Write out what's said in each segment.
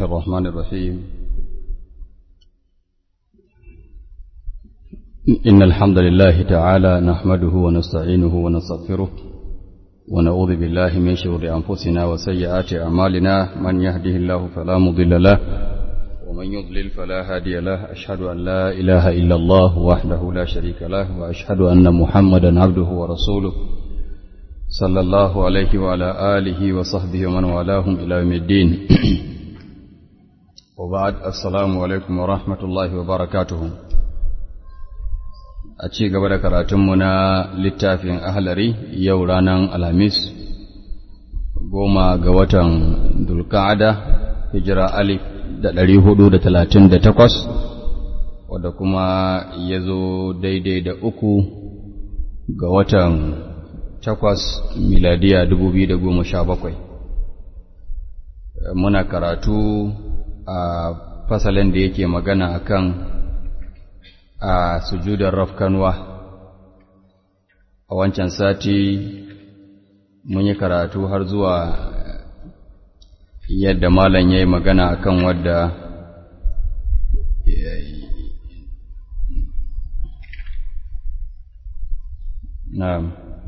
الرحمن الرحيم إن الحمد لله تعالى نحمده ونستعينه ونستغفره ونعوذ بالله من شرور أنفسنا وسيئات أعمالنا من يهده الله فلا مضل له ومن يضلل فلا هادي له أشهد أن لا إله إلا الله وحده لا شريك له وأشهد أن محمدا عبده ورسوله صلى الله عليه وعلى آله وصحبه ومن والاهم إلى يوم الدين وبعد السلام عليكم ورحمة الله وبركاته a ci gaba da karatunmu na littafin ahalari yau ranar alhamis goma ga watan dulka'ada hijira alif da ɗari hudu da talatin da takwas wadda kuma ya zo daidai da uku ga watan takwas miladiya dubu biyu da goma sha bakwai muna karatu a fasalin da yake magana akan a sujudar rafkanwa a wancan sati mun yi karatu har zuwa yadda malam ya yi magana akan wadda na'am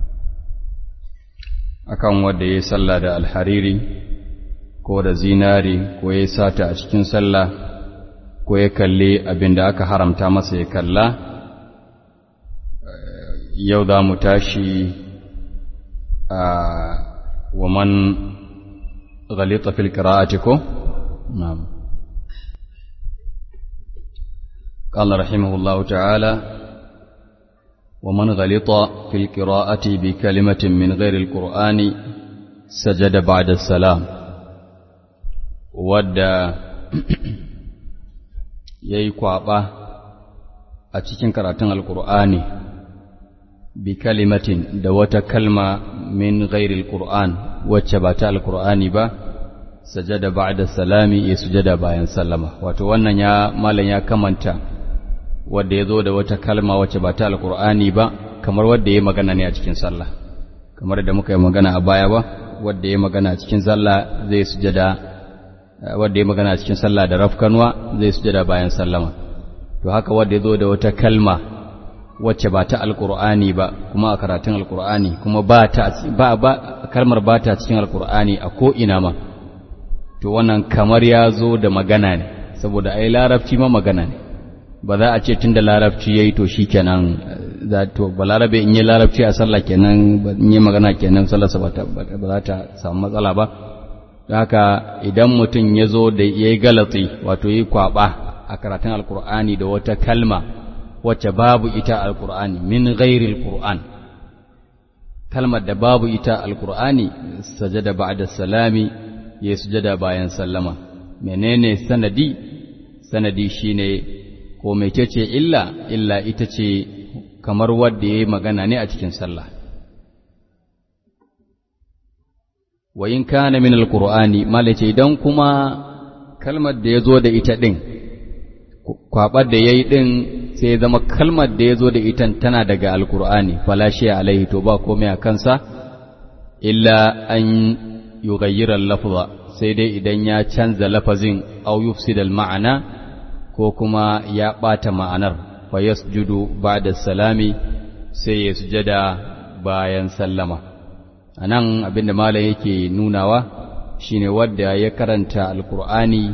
akan wadda ya yi sallah da alhariri ko da zinari ko ya sata a cikin sallah ko ya kalli abin da aka haramta masa ya kalla yau za mu tashi a waman ghalita fil qira'ati ko na'am قال رحمه الله تعالى ومن غلط في القراءة بكلمة من غير القرآن سجد بعد السلام ودى ya yi kwaɓa a cikin karatun alkur'ani bi kalimatin da wata kalma min ghairil qur'an wacce ba ta alkur'ani ba sajada ba'da salami ya sujada bayan sallama wato wannan ya malam ya kamanta wanda ya zo da wata kalma wacce ba ta alkur'ani ba kamar wanda ya magana ne a cikin sallah kamar da muka yi magana a baya ba wanda ya magana a cikin sallah zai sujada wanda ya magana cikin sallah da rafkanwa zai sujada bayan sallama to haka wanda ya zo da wata kalma wacce ba ta alqur'ani ba kuma a karatun alqur'ani kuma ba ta ba ba kalmar ba ta cikin alqur'ani a ko ina ma to wannan kamar ya zo da magana ne saboda ai larabci ma magana ne ba za a ce tunda larabci yayi to shikenan za to balarabe in yi larabci a sallah kenan in yi magana kenan sallar sa ba za ta samu matsala ba haka idan mutum ya zo da ya yi galatsi wato yi kwaba a karatun alkur'ani da wata kalma wacce babu ita alkur'ani min ghairil qur'an kalmar da babu ita alkur'ani sajada ba'da salami ya sujada bayan sallama menene sanadi sanadi shine ko mecece illa illa ita ce kamar wadda ya yi magana ne a cikin sallah wa in kana min alqur'ani malace idan kuma kalmar da yazo da ita din kwabar da yayi din sai ya zama kalmar da yazo da ita tana daga alqur'ani fala shi alaihi to ba komai a kansa illa an yughayyira al-lafza sai dai idan ya canza lafazin aw yufsida al-ma'ana ko kuma ya bata ma'anar fa yasjudu ba'da salami sai ya sujada bayan sallama a nan abinda malam yake nunawa shine wadda ya karanta alkur'ani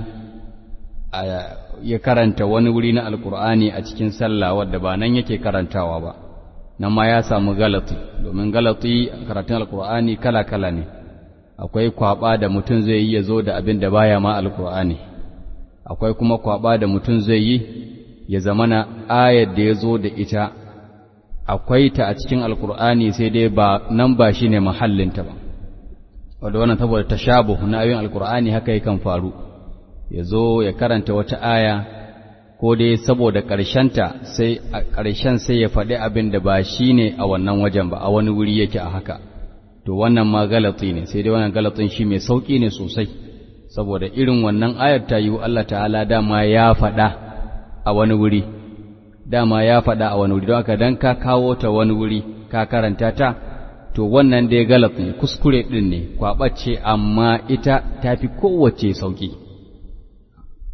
ya karanta wani wuri na alkur'ani a cikin sallah wadda ba nan yake karantawa ba nan ma ya samu galati domin galati karatun alkur'ani kala-kala ne akwai kwaba da mutum zai yi ya zo da abin da baya ma alkur'ani akwai kuma kwaba da mutum zai yi ya zamana ayar da ya zo da ita akwai ta a cikin alkur'ani sai dai ba nan ba shi ne mahallinta ba wadda wannan saboda tashabuh na ayoyin alkur'ani haka yakan faru ya zo ya karanta wata aya ko dai saboda ƙarshenta sai a ƙarshen sai ya faɗi abin da ba shi ne a wannan wajen ba a wani wuri yake a haka to wannan ma galati ne sai dai wannan galatin shi mai sauƙi ne sosai saboda irin wannan ayar ta yi Allah ta'ala dama ya faɗa a wani wuri dama ya faɗa a wani wuri don haka dan ka kawo ta wani wuri ka karanta ta to wannan dai galat ne kuskure ɗin ne kwaɓace amma ita ta fi kowace sauƙi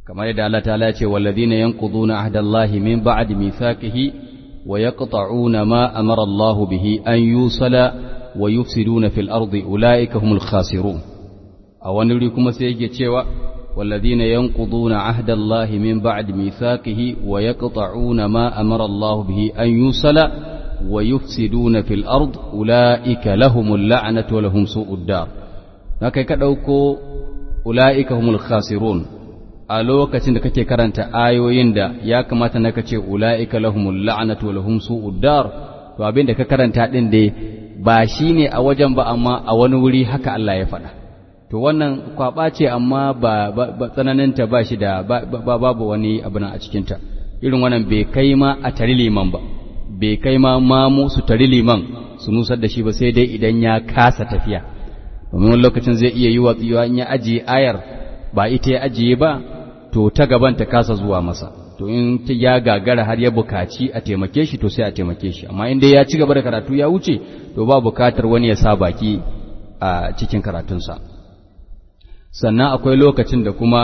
kamar yadda Allah ta'ala ce walladhina yanquduna ahdallahi min ba'di mithaqihi wa yaqta'una ma amara Allah bihi an yusala wa yufsiduna fil ardi ulaika humul khasirun a wani wuri kuma sai yake cewa والذين ينقضون عهد الله من بعد ميثاقه ويقطعون ما أمر الله به أن يوصل ويفسدون في الأرض أولئك لهم اللعنة ولهم سوء الدار haka ka ɗauko ula'ika humul khasirun a lokacin da kake karanta ayoyin da ya kamata na kace ula'ika lahumul la'natu wa lahum su'ud dar to abin da ka karanta din dai ba shine a wajen ba amma a wani wuri haka Allah ya faɗa to wannan kwaba ce amma ba, tsananinta ba shi da babu wani abu a cikinta irin wannan bai kai ma a tari liman ba bai kai ma mamu su tari liman su nusar da shi ba sai dai idan ya kasa tafiya domin wani lokacin zai iya yi wa tsiwa in ya ajiye ayar ba ita ya ajiye ba to ta gaban ta kasa zuwa masa to in ya gagara har ya bukaci a taimake shi to sai a taimake shi amma in dai ya ci gaba da karatu ya wuce to ba bukatar wani ya sa baki a cikin karatunsa sannan akwai lokacin da kuma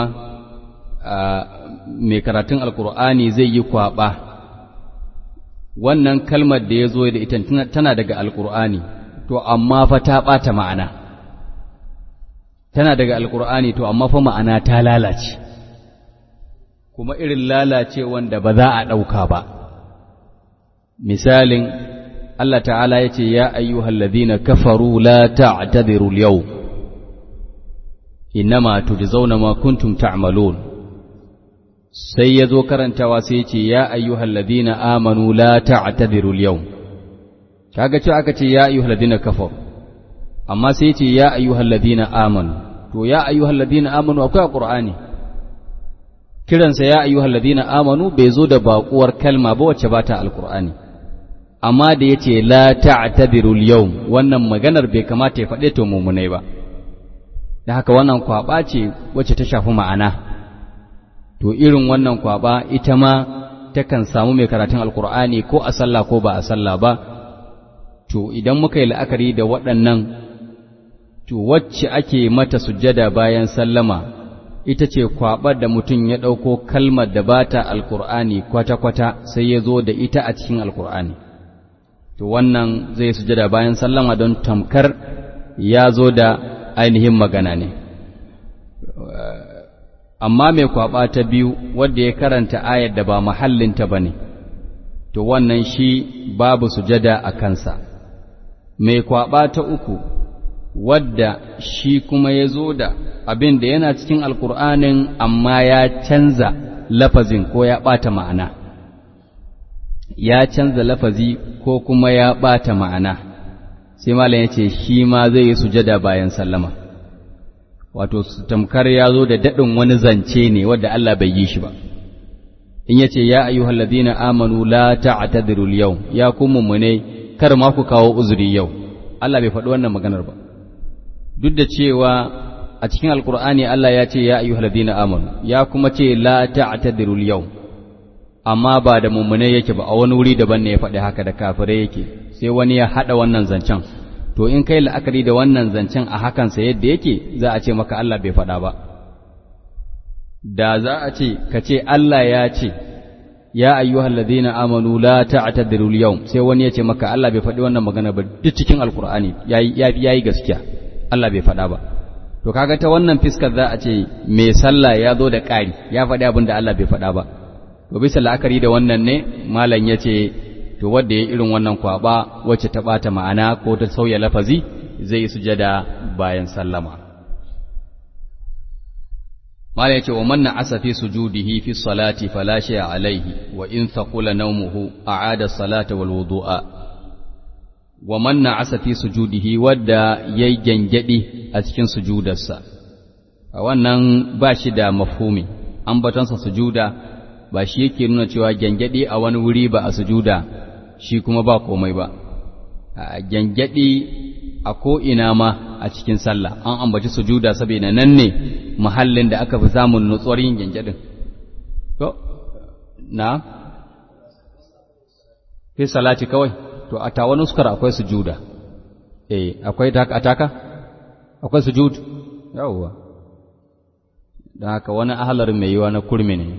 mai karatun alkur'ani zai yi kwaba wannan kalmar da ya zo da ita tana daga alkur'ani to amma fa ta ɓata ma'ana tana daga alkur'ani to amma fa ma'ana ta lalace kuma irin lalace wanda ba za a ɗauka ba misalin Allah ta'ala ya ce ya ayyuhallazina kafaru la ta'tadiru al-yawm innama tujzauna ma kuntum ta'malun sai yazo karantawa sai yace ya ayyuhal ladina amanu la ta'tadiru al-yawm kaga cewa aka ce ya ayyuhal ladina kafaru amma sai yace ya ayyuhal ladina amanu to ya ayyuhal ladina amanu akwai qur'ani kiransa ya ayyuhal ladina amanu bai zo da baƙuwar kalma ba wacce bata alqur'ani amma da yace la ta'tadiru al-yawm wannan maganar bai kamata ya faɗe to mumunai ba da haka wannan kwaba ce wacce ta shafi ma'ana to irin wannan kwaba ita ma takan samu mai karatun alkur'ani ko a sallah ko ba a sallah ba to idan muka yi la'akari da waɗannan to wacce ake mata sujjada bayan sallama ita ce kwabar da mutum ya ɗauko kalmar da ba ta alkur'ani kwata-kwata sai ya zo da ita a cikin alkur'ani to wannan zai sujjada bayan sallama don tamkar ya zo da ainihin magana ne amma mai kwaba ta biyu wadda ya karanta ayar da ba mahallinta ba ne to wannan shi babu sujada a kansa mai kwaba ta uku wadda shi kuma ya zo da abin da yana cikin alkur'anin amma ya canza lafazin ko ya ɓata ma'ana ya canza lafazi ko kuma ya ɓata ma'ana sai malam ya ce shi ma zai yi sujada bayan sallama wato tamkar ya zo da daɗin wani zance ne wadda Allah bai yi shi ba in ya ce ya ayyuhal ladina amanu la ta'tadiru al-yawm ya kun mummune kar ma ku kawo uzuri yau Allah bai faɗi wannan maganar ba duk da cewa a cikin alkur'ani Allah ya ce ya ayyuhal ladina amanu ya kuma ce la ta'tadiru al-yawm amma ba da mummune yake ba a wani wuri daban ne ya faɗi haka da kafirai yake sai wani ya haɗa wannan zancen to in kai la'akari da wannan zancen a hakansa yadda yake za a ce maka Allah bai faɗa ba da za a ce ka ce Allah ya ce ya ayyuhal ladina amanu la ta'tadiru al-yawm sai wani ya ce maka Allah bai faɗi wannan magana ba duk cikin alkur'ani yayi yayi gaskiya Allah bai faɗa ba to kaga ta wannan fiskar za a ce mai sallah ya zo da ƙari ya faɗi abin da Allah bai faɗa ba to bisa la'akari da wannan ne malam ya ce to wanda ya irin wannan kwaba wacce ta ɓata ma'ana ko ta sauya lafazi zai sujada bayan sallama malam ya ce wa manna asa fi sujudihi fi salati fala shay'a alaihi wa in thaqula nawmuhu a'ada salata wal wudu'a wa manna asa fi sujudihi wadda yayi gengedi a cikin sujudarsa a wannan ba shi da mafhumi ambatonsa sujuda ba shi yake nuna cewa gengedi a wani wuri ba a sujuda shi kuma ba komai ba a gengedi a ko'ina ma a cikin sallah an ambaci sujuda saboda nan ne mahallin da aka fi samun nutsuwar yin gengedin to na fi salati kawai to a tawa nuskar akwai sujuda eh akwai ataka akwai sujud yawwa don haka wani ahalar mai yiwa na kurmi ne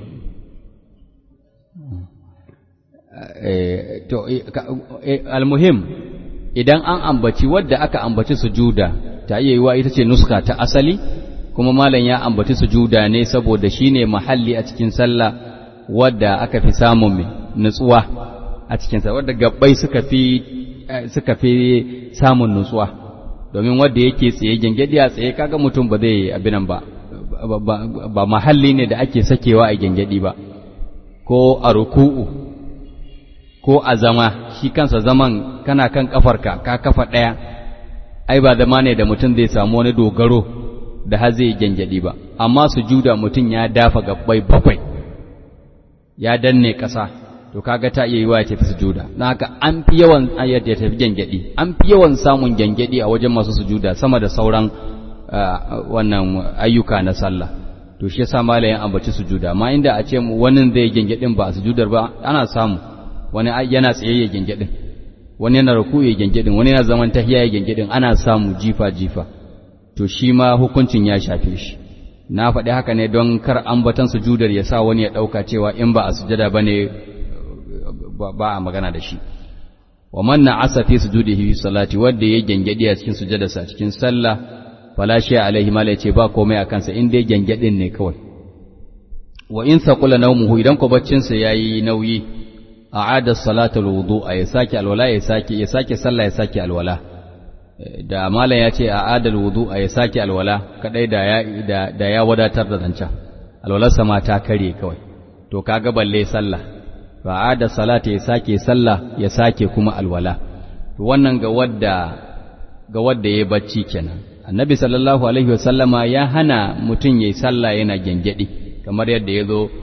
to almuhim idan an ambaci wadda aka ambaci sujuda ta iya yiwa ita ce nuska ta asali kuma malam ya ambaci sujuda ne saboda shine mahalli a cikin sallah wadda aka fi samun nutsuwa a cikin sallah wadda gabbai suka fi suka fi samun nutsuwa domin wadda yake tsaye gengedi a tsaye kaga mutum ba zai abinan ba ba mahalli ne da ake sakewa a gengedi ba ko a ruku'u ko a zama shi kansa zaman kana kan kafarka ka kafa ɗaya ai ba zama ne da mutum zai samu wani dogaro da har zai gengedi ba amma sujuda mutum ya dafa gabbai bakwai ya danne ƙasa to kaga ta iya yiwa ya tafi sujuda don haka an fi yawan ayat ya tafi gengedi an fi yawan samun gengedi a wajen masu sujuda sama da sauran wannan ayyuka na sallah to shi yasa malayin ambaci sujuda amma inda a ce wani zai gengedin ba a sujudar ba ana samu wani yana tsaye ya gengedin wani yana ruku ya gengedin wani yana zaman tahiya ya gengedin ana samu jifa jifa to shi ma hukuncin ya shafe shi na faɗi haka ne don kar ambatan sujudar ya sa wani ya ɗauka cewa in ba a sujada ba ne ba a magana da shi wa man na'asa fi sujudihi fi salati wanda ya gengedi a cikin sujadarsa cikin sallah fala shi alaihi mala yace ba komai a kansa in dai gengedin ne kawai wa in saqula nawmuhu idan ko baccin sa yayi nauyi a'ada salatul wudu'a ya sake alwala ya sake ya sake sallah ya sake alwala da malam ya ce a'ada wudu'a ya sake alwala kadai da ya da, ya wadatar da zancan alwalarsa ma ta kare kawai to kaga balle sallah a'ada salata ya sake sallah ya sake kuma alwala to wannan ga wadda ga wadda yayi bacci kenan annabi sallallahu alaihi wasallama ya hana mutum yayi sallah yana gengedi kamar yadda ya zo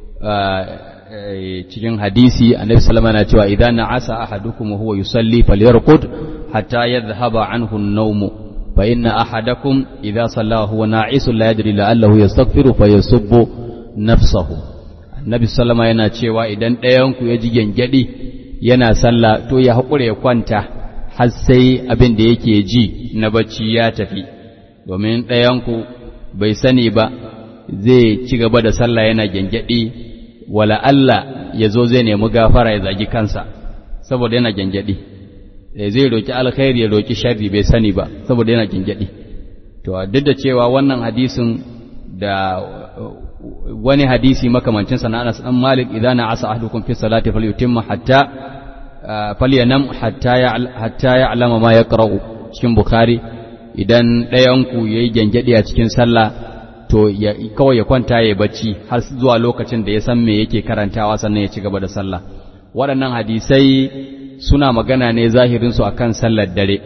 cikin hadisi annabi sallama na cewa idan na'asa ahadukum wa huwa yusalli falyarqud hatta yadhhaba anhu an-nawm fa inna ahadakum idha salla huwa na'isun la yadri la'allahu yastaghfiru fa yasubbu nafsahu annabi sallama yana cewa idan ɗayan ku ya ji gengedi yana sallah to ya hakure ya kwanta har sai abin da yake ji na bacci ya tafi domin ɗayan ku bai sani ba zai ci gaba da sallah yana gengedi wala Allah ya zo zai nemi gafara ya zagi kansa saboda yana gyangyaɗi zai roki alkhairi ya roki sharri bai sani ba saboda yana gyangyaɗi to duk da cewa wannan hadisin da wani hadisi makamancin sa na Anas dan Malik idan asa ahdukum fi salati falyutimma hatta falyanam hatta ya hatta ya'lama ma yaqra'u cikin Bukhari idan ɗayan ku yayi gyangyaɗi a cikin sallah to kawai ya kwanta ya bacci har zuwa lokacin da ya san me yake karantawa sannan ya ci gaba da sallah waɗannan hadisai suna magana ne zahirinsu akan sallar dare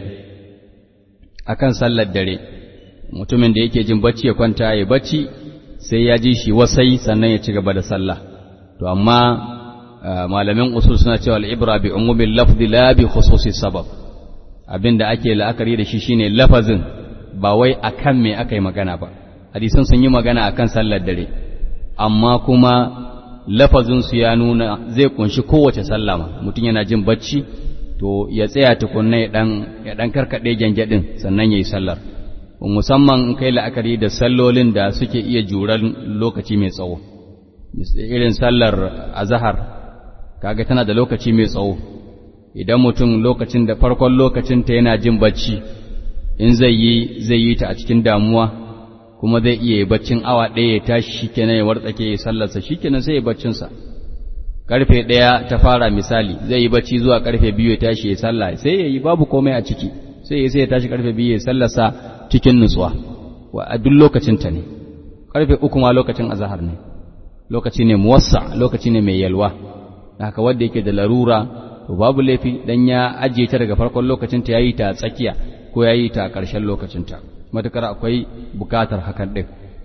akan sallar dare mutumin da yake jin bacci ya kwanta ya bacci sai ya ji shi wasai sannan ya ci gaba da sallah to amma malamin usul suna cewa al-ibra bi umumil lafzi la bi khususi sabab abinda ake la'akari da shi shine lafazin ba wai akan me aka yi magana ba hadisan sun yi magana akan sallar dare amma kuma lafazinsu ya nuna zai kunshi kowace sallama mutum yana jin bacci to ya tsaya tukunna ya dan ya dan karkade gyangyadin sannan yayi sallar musamman in kai la'akari da sallolin da suke iya juran lokaci mai tsawo irin sallar azhar kaga tana da lokaci mai tsawo idan mutum lokacin da farkon lokacin ta yana jin bacci in zai yi zai yi ta a cikin damuwa kuma zai iya yi baccin awa ɗaya ya tashi shikenan ya wartsake ya sallarsa shikenan sai ya baccinsa karfe ɗaya ta fara misali zai yi bacci zuwa karfe biyu ya tashi ya sallah sai ya yi babu komai a ciki sai ya sai ya tashi karfe biyu ya sallarsa cikin nutsuwa wa a duk lokacin ta ne karfe uku ma lokacin azahar ne lokaci ne muwassa lokaci ne mai yalwa haka wanda yake da larura to babu laifi dan ya ajiye ta daga farkon lokacin ta yayi ta tsakiya ko yayi ta a ƙarshen lokacin ta matukar akwai bukatar hakan ɗin.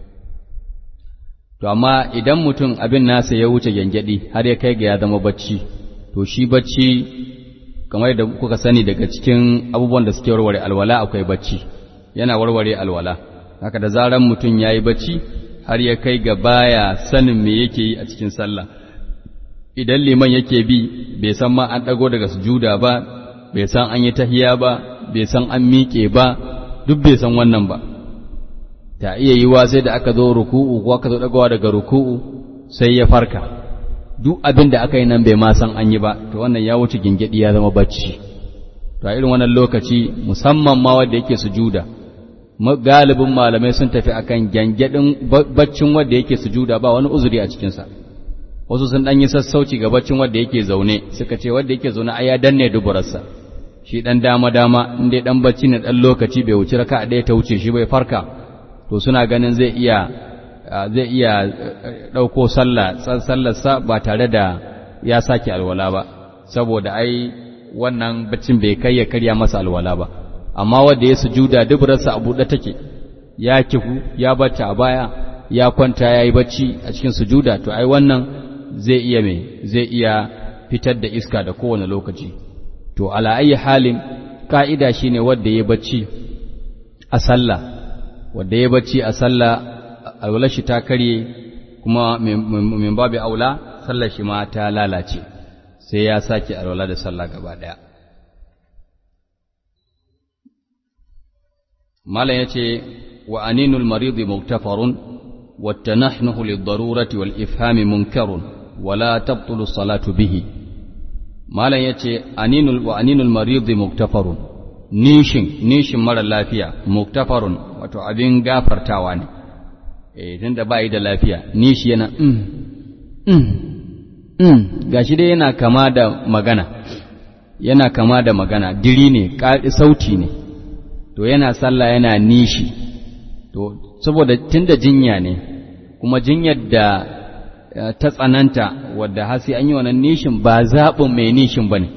To, amma idan mutum abin nasa ya wuce gyangyaɗi har ya kai ga ya zama bacci, to shi bacci, kamar da kuka sani daga cikin abubuwan da suke warware alwala akwai bacci, yana warware alwala. Haka da zaran mutum ya yi bacci har ya kai ga baya sanin me yake yi a cikin sallah. Idan liman yake bi, bai san ma an ɗago daga sujuda ba, bai san an yi tahiya ba, bai san an miƙe ba, duk bai san wannan ba ta iya yiwa sai da aka zo ruku'u ko aka zo dagawa daga ruku'u sai ya farka duk abin da aka yi nan bai ma san an yi ba to wannan ya wuce gingedi ya zama bacci to a irin wannan lokaci musamman ma wanda yake sujuda galibin malamai sun tafi akan gyangyaɗin baccin wanda yake sujuda ba wani uzuri a cikinsa wasu sun ɗan yi sassauci ga baccin wanda yake zaune suka ce wanda yake zaune ai ya danne duburarsa shi ɗan dama dama in dai ɗan bacci ne ɗan lokaci bai wuce raka ɗaya ta wuce shi bai farka to suna ganin zai iya zai iya ɗauko sallah sallarsa ba tare da ya sake alwala ba saboda ai wannan baccin bai kai ya karya masa alwala ba amma wanda ya sujuda duburarsa a buɗe take ya kifu ya bata a baya ya kwanta ya yi bacci a cikin sujuda to ai wannan zai iya mai zai iya fitar da iska da kowane lokaci to ala ayi halin ka'ida shine wanda ya bacci a sallah wanda ya bacci a sallah alwala shi ta karye kuma min babu aula sallar shi ma ta lalace sai ya sake alwala da sallah gaba daya malam yace wa aninul maridi muktafarun wa tanahnuhu lid-darurati wal ifhami munkarun wala tabtulu salatu bihi malam yace aninul wa aninul maridi muktafarun nishin nishin mara lafiya muktafarun wato abin gafartawa ne eh tunda bai da lafiya nishi yana mm mm mm gashi dai yana kama da magana yana kama da magana diri ne sauti ne to yana sallah yana nishi to saboda tunda jinya ne kuma jinyar da ta tsananta wadda hasi an yi wannan nishin ba zaɓin mai nishin ba ne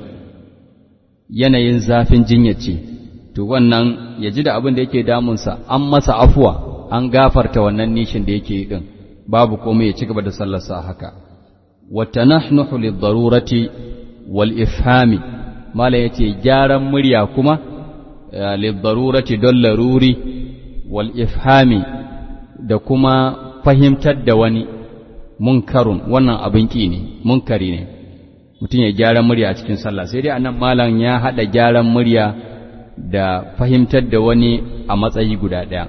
yanayin zafin jinyar ce to wannan ya ji da abin da yake damunsa an masa afuwa an gafarta wannan nishin da yake din babu komai ya ci gaba da sallarsa haka wata nahnuhu lid-darurati wal ifhami mala yace gyaran murya kuma lid-darurati don laruri wal ifhami da kuma fahimtar da wani munkarun wannan abin ki ne munkari ne mutum ya gyaran murya a cikin sallah sai dai anan malam ya hada gyaran murya da fahimtar da wani a matsayi guda ɗaya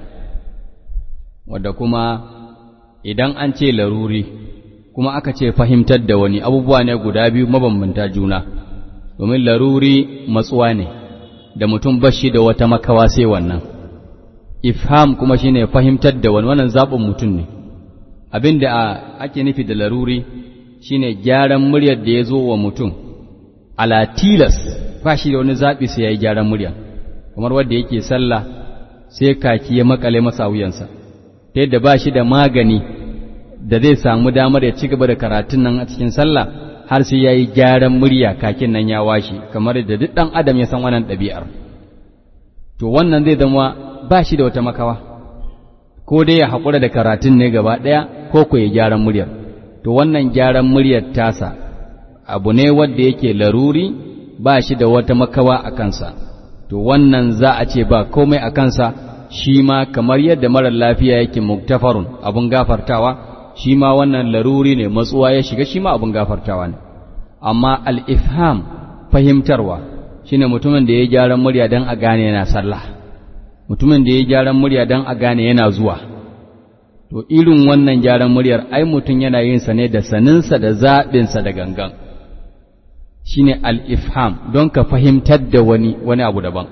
wadda kuma idan an ce laruri kuma aka ce fahimtar da wani abubuwa ne guda biyu mabambanta juna domin laruri matsuwa ne da mutum bashi da wata makawa sai wannan ifham kuma shine fahimtar da wani wannan zaɓin mutum ne abin da ake nufi da laruri shine gyaran muryar da ya zo wa mutum ala tilas ba shi da wani zaɓi sai ya yi gyaran murya kamar wanda yake sallah sai kaki ya makale masa wuyansa ta yadda ba shi da magani da zai samu damar ya ci gaba da karatun nan a cikin sallah har sai ya yi gyaran murya kakin nan ya washe kamar da duk ɗan adam ya san wannan ɗabi'ar to wannan zai zama ba shi da wata makawa ko dai ya haƙura da karatun ne gaba ɗaya ko ko ya gyaran muryar to wannan gyaran muryar tasa abu ne wanda yake laruri ba shi da wata makawa a kansa to wannan za a ce ba komai a kansa shi ma kamar yadda marar lafiya yake muktafarun abun gafartawa shi ma wannan laruri ne matsuwa ya shiga shi ma abun gafartawa ne amma al-ifham fahimtarwa shine mutumin da ya gyaran murya dan a gane yana sallah mutumin da ya gyaran murya dan a gane yana zuwa to irin wannan gyaran muryar ai mutum yana yin sa ne da saninsa da zaɓinsa da gangan shine al-ifham don ka fahimtar da wani wani abu daban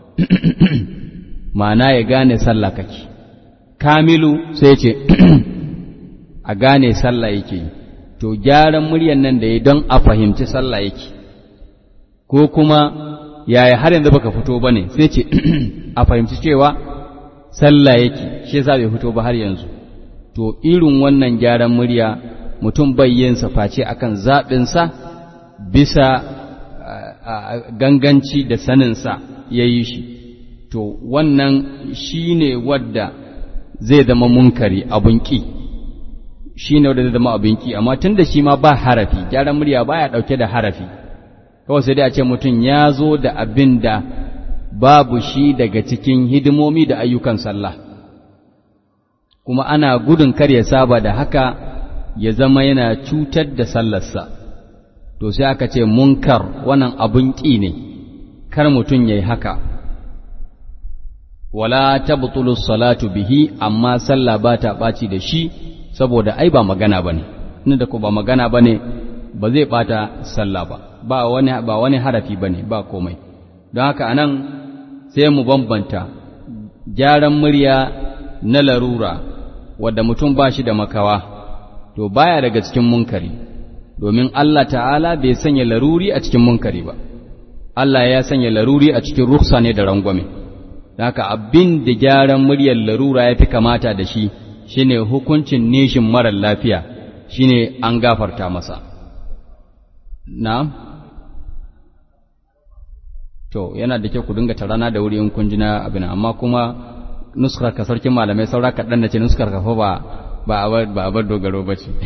ma'ana ya gane sallah kake kamilu sai ce a gane sallah yake to gyaran muryar nan da ya don a fahimci sallah yake ko kuma yaya har yanzu baka fito bane sai ce a fahimci cewa sallah yake shi yasa bai fito ba har yanzu to irin wannan gyaran murya mutum bai yin sa face akan zaɓinsa bisa ganganci da saninsa ya yi shi to wannan shi ne wadda zai zama munkari abun ƙi shi ne wadda zai zama abun ƙi amma tun da shi ma ba harafi gyaran murya ba ya ɗauke da harafi kawai sai dai a ce mutum ya zo da abin da babu shi daga cikin hidimomi da ayyukan sallah kuma ana gudun kar ya saba da haka ya zama yana cutar da sallarsa to sai aka ce munkar wannan abun ƙi ne kar mutum ya yi haka wala tabtulu salatu bihi amma sallah ba ta ɓaci da shi saboda ai ba magana bane ne da ko ba magana bane ba zai ɓata sallah ba ba wani ba wani harafi bane ba komai don haka anan sai mu bambanta gyaran murya na larura wadda mutum ba shi da makawa to baya daga cikin munkari domin Allah ta'ala bai sanya laruri a cikin munkari ba Allah ya sanya laruri a cikin ruksa ne da rangwame haka abin da gyaran muryar larura ya fi kamata da shi shine hukuncin nishin marar lafiya shine an gafarta masa na'am to yana da kyau ku dinga tarana da wuri in kun ji na abin amma kuma nuskar ka sarkin malamai saura kaɗan da ce nuskar ka fa ba ba a bar dogaro ba ce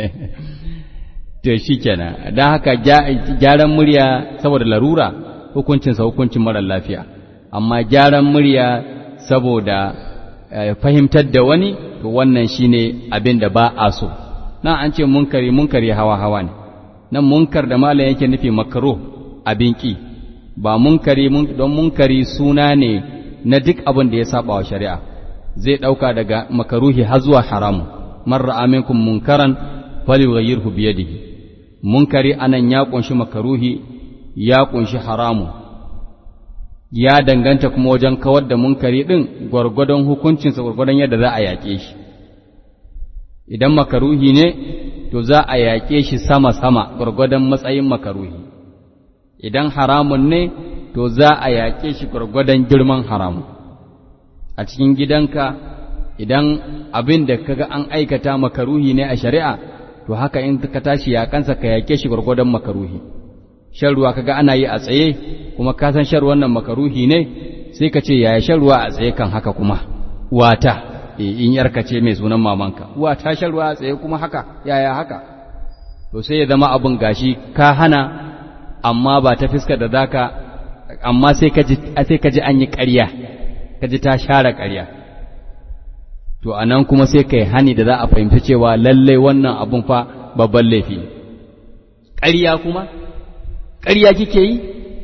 to shi kenan don haka gyaran murya saboda larura hukuncinsa hukuncin marar lafiya amma gyaran murya saboda fahimtar da wani to wannan shine abin da ba a so nan an ce munkari munkari hawa hawa ne nan munkar da malam yake nufi makaro abin ki ba munkari don munkari suna ne na duk abin da ya saba wa shari'a zai ɗauka daga makaruhi har zuwa haramu man ra'a minkum munkaran falyughayyirhu bi yadihi munkari anan ya kunshi makaruhi ya kunshi haramu ya danganta kuma wajen kawar da munkari din gwargwadon hukuncinsa gwargwadon yadda za a yaƙe shi idan makaruhi ne to za a yaƙe shi sama sama gwargwadon matsayin makaruhi idan haramun ne to za a yaƙe shi gwargwadon girman haramun a cikin gidanka idan abin da kaga an aikata makaruhi ne a shari'a to haka in ka tashi yaƙansa ka yaƙe shi gwargwadon makaruhi shan ruwa kaga ana yi a tsaye kuma ka san shan ruwan nan makaruhi ne sai ka ce yaya shan ruwa a tsaye kan haka kuma wata in yarka ce mai sunan mamanka wata shan ruwa a tsaye kuma haka yaya haka to sai ya zama abin gashi ka hana amma ba ta fiskar da zaka amma sai ka ji sai ka ji an yi ƙarya ka ji ta share ƙarya to anan kuma sai kai hani da za a fahimci cewa lalle wannan abun fa babban laifi ne ƙarya kuma ƙarya kike yi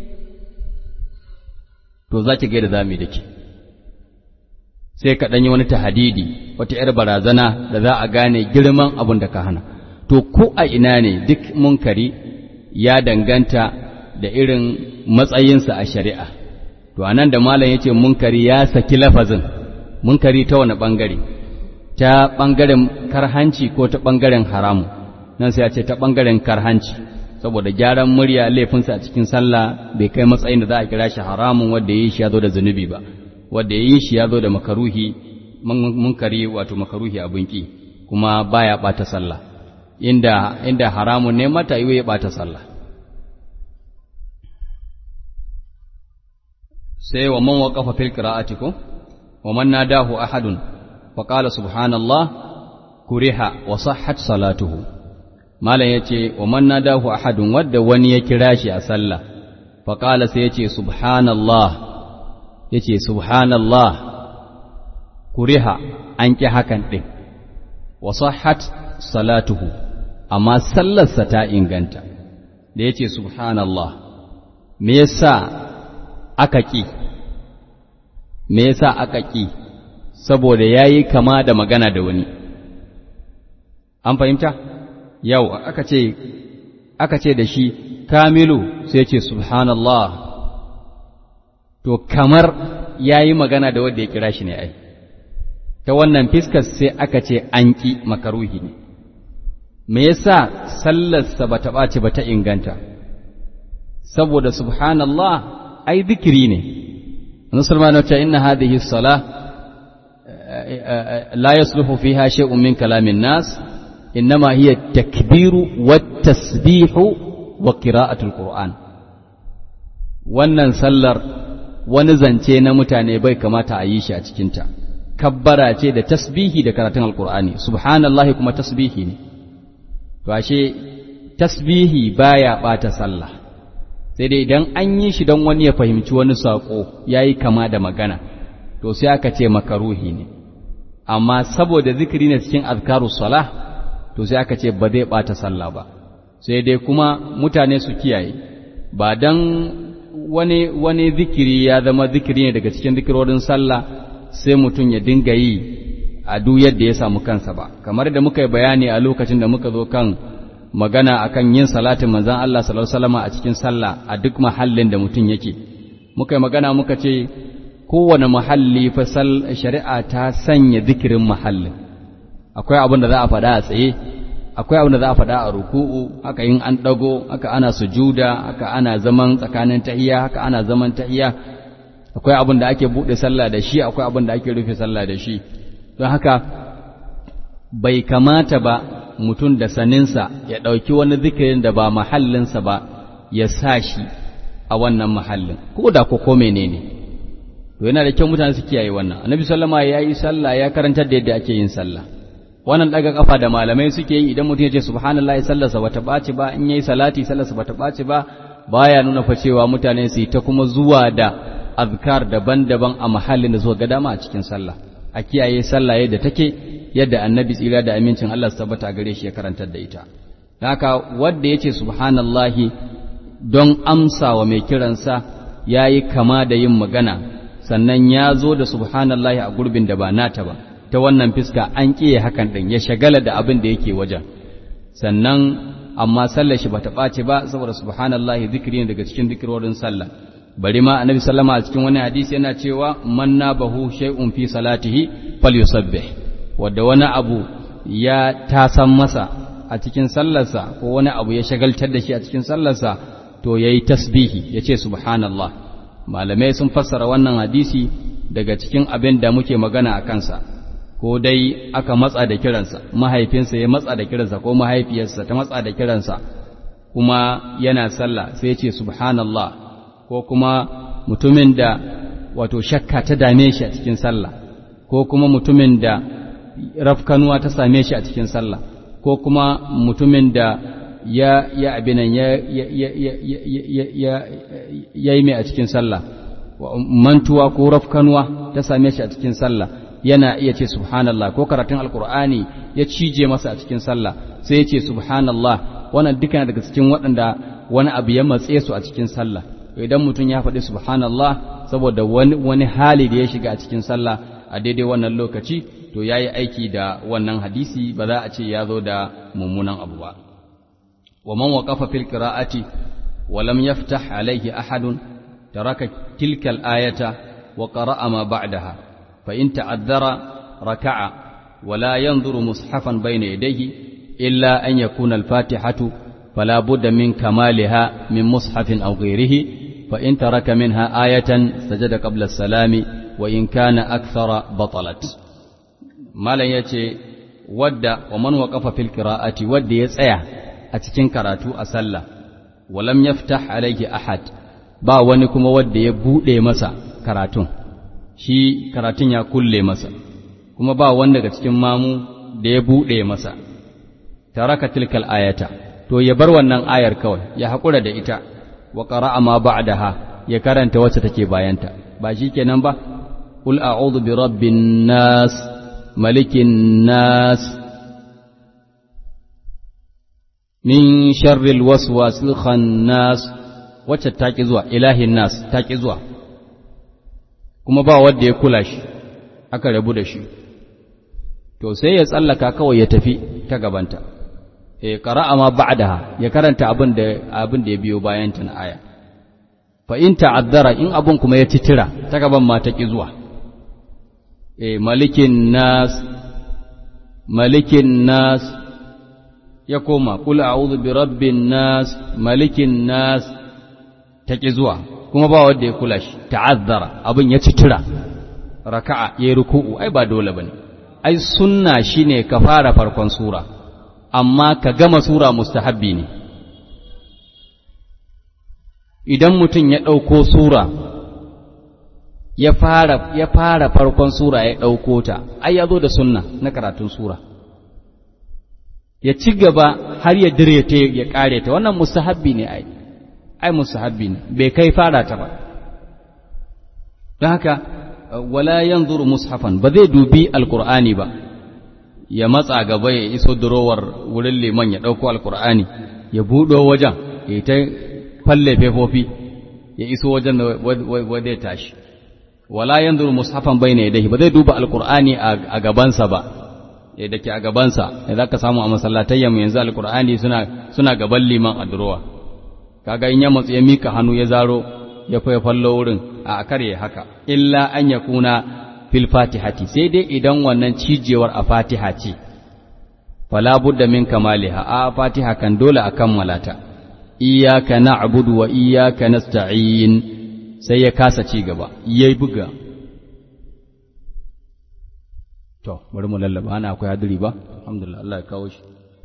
to za ki gaida za mu yi da ke sai ka ɗanyi wani tahadidi wata ‘yar barazana da za a gane girman abin da ka hana to ko a ina ne duk munkari ya danganta da irin matsayinsa a shari'a to anan da malam ya ce munkari ya saki lafazin munkari ta wani ɓangare ta ɓangaren karhanci ko ta ɓangaren haramu nan sai a ce ta ɓangaren karhanci saboda gyaran murya laifinsa a cikin sallah bai kai matsayin da za a kira shi haramun wanda ya yi shi ya zo da zunubi ba wanda ya yi shi ya zo da makaruhi munkari wato makaruhi abin ki kuma baya ɓata sallah inda inda haramun ne mata yi ya ɓata sallah sai wa man waqafa fil qira'ati ko wa man nadahu ahadun fa qala subhanallah kuriha wa sahhat salatuhu malam yace wa man nadahu ahadun wadda wani ya kira shi a sallah fa qala sai yace subhanallah yace subhanallah kuriha an ki hakan din wa sahhat salatuhu amma sallarsa ta inganta da yace subhanallah me yasa aka ƙi, me yasa aka ƙi, saboda ya yi kama da magana da wani. An fahimta? Yau, aka ce, aka ce da shi, Kamilu sai ce, Subhanallah, to kamar ya yi magana da wanda ya kira shi ne ai. Ta wannan fiskar sai aka ce an ƙi makaruhi ne. Me yasa sallarsa ba ta ɓace ba ta inganta? Saboda Subhanallah ai zikiri ne musulman wacce inna hadhihi salah la yasluhu fiha shay'un min kalamin nas innama hiya takbiru wat tasbihu wa qira'atul qur'an wannan sallar wani zance na mutane bai kamata a yi shi a cikinta kabbara ce da tasbihi da karatun alqur'ani subhanallahi kuma tasbihi ne to ashe tasbihi baya bata sallah sai dai idan an yi shi don wani ya fahimci wani saƙo ya yi kama da magana to sai aka ce makaruhi ne amma saboda zikiri ne cikin azkaru salah to sai aka ce ba zai ɓata sallah ba sai dai kuma mutane su kiyaye ba don wani wani zikiri ya zama zikiri ne daga cikin zikirorin sallah sai mutum ya dinga yi a duk yadda ya samu kansa ba kamar da muka yi bayani a lokacin da muka zo kan magana akan yin salatin manzon Allah sallallahu alaihi wasallam a cikin sallah a duk mahallin da mutum yake muka yi magana muka ce kowane mahalli fa shari'a ta sanya zikirin mahallin akwai abin da za a faɗa a tsaye akwai abin da za a faɗa a ruku'u haka yin an ɗago haka ana sujuda haka ana zaman tsakanin tahiya haka ana zaman tahiya akwai abin da ake buɗe sallah da shi akwai abin da ake rufe sallah da shi don haka bai kamata ba mutum da saninsa ya ɗauki wani zikirin da ba mahallinsa ba ya sa shi a wannan mahallin ko da ko ko menene to yana da kyau mutane su kiyaye wannan annabi sallama ya yi sallah ya karantar da yadda ake yin sallah wannan daga kafa da malamai suke yi idan mutum ya ce subhanallahi sallarsa bata ɓaci ba in yayi salati sallarsa bata ɓaci ba baya nuna fa cewa mutane su yi ta kuma zuwa da azkar daban-daban a mahallin da suka ga dama a cikin sallah a kiyaye sallah yadda take yadda annabi tsira da amincin Allah su tabbata gare shi ya karantar da ita haka wanda yace subhanallahi don amsa wa mai kiransa yayi kama da yin magana sannan ya zo da subhanallahi a gurbin da ba nata ba ta wannan fiska an kiye hakan din ya shagala da abin da yake wajen sannan amma sallar shi bata ɓace ba saboda subhanallahi zikiri ne daga cikin zikirorin sallah bari ma annabi sallama a cikin wani hadisi yana cewa man nabahu shay'un fi salatihi falyusabbih wanda wani abu ya tasan masa a cikin sallarsa ko wani abu ya shagaltar da shi a cikin sallarsa to yayi tasbihi yace subhanallah malamai sun fassara wannan hadisi daga cikin abin da muke magana a kansa ko dai aka matsa da kiransa mahaifinsa ya matsa da kiransa ko mahaifiyarsa ta matsa da kiransa kuma yana sallah sai ya ce subhanallah ko kuma mutumin da wato shakka ta dame shi a cikin sallah ko kuma mutumin da rafkanuwa ta same shi a cikin sallah ko kuma mutumin da ya ya abinan ya ya ya ya ya ya yi mai a cikin sallah mantuwa ko rafkanuwa ta same shi a cikin sallah yana iya ce subhanallah ko karatun alkur'ani ya cije masa a cikin sallah sai ya ce subhanallah wannan duka daga cikin waɗanda wani abu ya matse su a cikin sallah idan mutum ya faɗi subhanallah saboda wani, wani hali da ya shiga a cikin sallah a daidai wannan lokaci to ya yi aiki da wannan hadisi ba za a ce ya zo da mummunan abu ba wa man waqafa fil qira'ati wa lam yaftah alayhi ahadun taraka tilka al-ayata wa qara'a ma ba'daha fa in ta'addara raka'a wa la yanzuru mushafan bayna yadayhi illa an yakuna al-fatihatu فلا بد من كمالها من مصحف أو غيره فإن ترك منها آية سجد قبل السلام وإن كان أكثر بطلت ما لا يتي ود ومن وقف في القراءة ود يسعى أتكين كراتو أسلى ولم يفتح عليه أحد با wani kuma wadda ya buɗe masa karatun shi karatun ya kulle masa kuma ba wanda daga cikin mamu da ya buɗe masa taraka tilkal ayata to ya bar wannan ayar kawai ya haƙura da ita wa qara'a ma ba'daha ya karanta wacce take bayanta ba shikenan ba qul a'udhu bi rabbin nas malikin nas min sharril waswasil khannas wacce take zuwa ilahin nas take zuwa kuma ba wanda ya kula shi aka rabu da shi to sai ya tsallaka kawai ya tafi ta gabanta e qara'a ma ba'daha ya karanta abin da abin da ya biyo bayan ta na aya fa in ta'azzara in abun kuma ya titira ta gaban ma ta ki zuwa e malikin nas malikin nas ya koma qul a'udhu bi rabbin nas malikin nas ta ki zuwa kuma ba wanda ya kula shi ta'azzara abin ya titira raka'a yayi ruku'u ai ba dole bane ai sunna shine ka fara farkon sura amma ka gama sura mustahabbi ne idan mutum ya ɗauko sura ya fara ya fara farkon sura ya ɗauko ta ai ya zo da sunna na karatun sura ya ci gaba har ya dire ta ya ƙare ta wannan mustahabbi ne ai ai mustahabbi ne bai kai fara ta ba don haka wala yanzuru mushafan ba zai dubi alkur'ani ba ya matsa gaba ya iso durowar wurin liman ya ɗauko alkur'ani ya buɗo wajen ya ta falle fefofi ya iso wajen wadda ya tashi wala yanzuru mushafan bayna yadayhi ba zai duba alqur'ani a gabansa ba ya dake a gabansa da zaka samu a masallatayya mu yanzu alqur'ani suna suna gaban liman a durowa kaga in ya matsu ya mika hannu ya zaro ya fa fallo wurin a kare haka illa an yakuna fil fatihati sai dai idan wannan cijewar a fatiha ce fala budda min kamaliha a fatiha kan dole a kammala ta iyyaka na'budu wa iyyaka nasta'in sai ya kasa ci gaba yayi buga to bari mu lallaba ana akwai hadiri ba alhamdulillah Allah ya kawo shi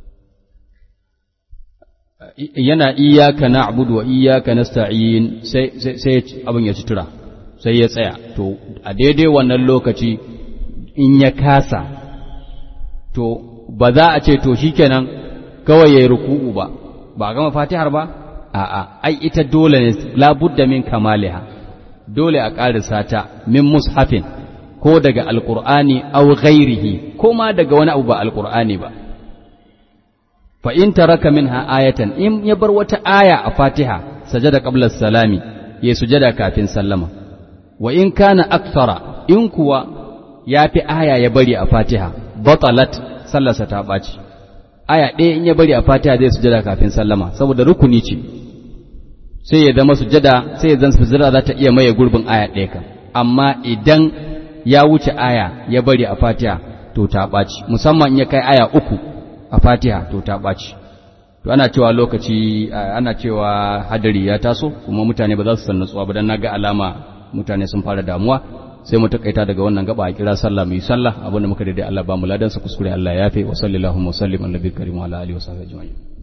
yana iyyaka na'budu wa iyyaka nasta'in sai sai abin ya tura sai ya tsaya to a daidai wannan lokaci in ya kasa to ba za a ce to shikenan kawai yayi ruku'u ba ba gama fatihar ba a'a ai ita dole ne labudda min kamaliha dole a ƙarisa ta min mushafin ko daga alqur'ani aw ghairihi ko ma daga wani abu ba alqur'ani ba fa in taraka minha ayatan in ya bar wata aya a fatiha sajada qabla salami ya sujada kafin sallama wa in kana akthara in kuwa ya fi aya ya bari a fatiha batalat sallarsa ta ɓaci aya ɗaya in ya bari a fatiha zai sujada kafin sallama saboda rukuni ce sai ya zama sujada sai ya zan sujada za ta iya maye gurbin aya ɗaya kan amma idan ya wuce aya ya bari a fatiha to ta ɓaci musamman in ya kai aya uku a fatiha to ta ɓaci to ana cewa lokaci ana cewa hadari ya taso kuma mutane ba za su san nutsuwa ba dan naga alama mutane sun fara damuwa sai mu takaita daga wannan gaba a kira sallah mu yi sallah abinda muka daidai Allah ba mu ladan sa kuskure Allah ya yafe wa sallallahu wa sallim ala nabiyil karim wa ala alihi wa sahbihi ajma'in